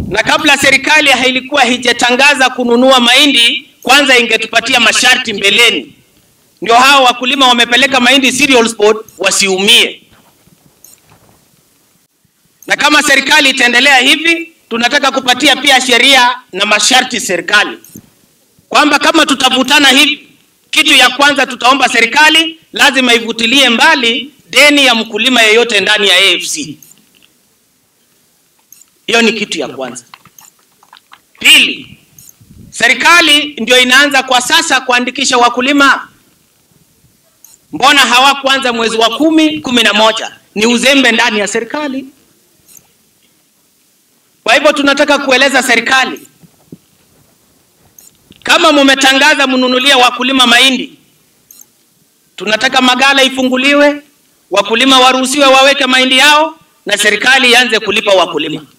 na kabla serikali hailikuwa hijatangaza kununua mahindi, kwanza ingetupatia masharti mbeleni, ndio hao wakulima wamepeleka mahindi cereals board wasiumie. Na kama serikali itaendelea hivi, tunataka kupatia pia sheria na masharti serikali kwamba kama tutavutana hivi, kitu ya kwanza tutaomba serikali lazima ivutilie mbali deni ya mkulima yeyote ndani ya AFC. Hiyo ni kitu ya kwanza. Pili, serikali ndio inaanza kwa sasa kuandikisha wakulima. Mbona hawakuanza mwezi wa kumi, kumi na moja? Ni uzembe ndani ya serikali. Kwa hivyo tunataka kueleza serikali, kama mumetangaza mnunulie wakulima mahindi, tunataka magala ifunguliwe, wakulima waruhusiwe waweke mahindi yao, na serikali ianze kulipa wakulima.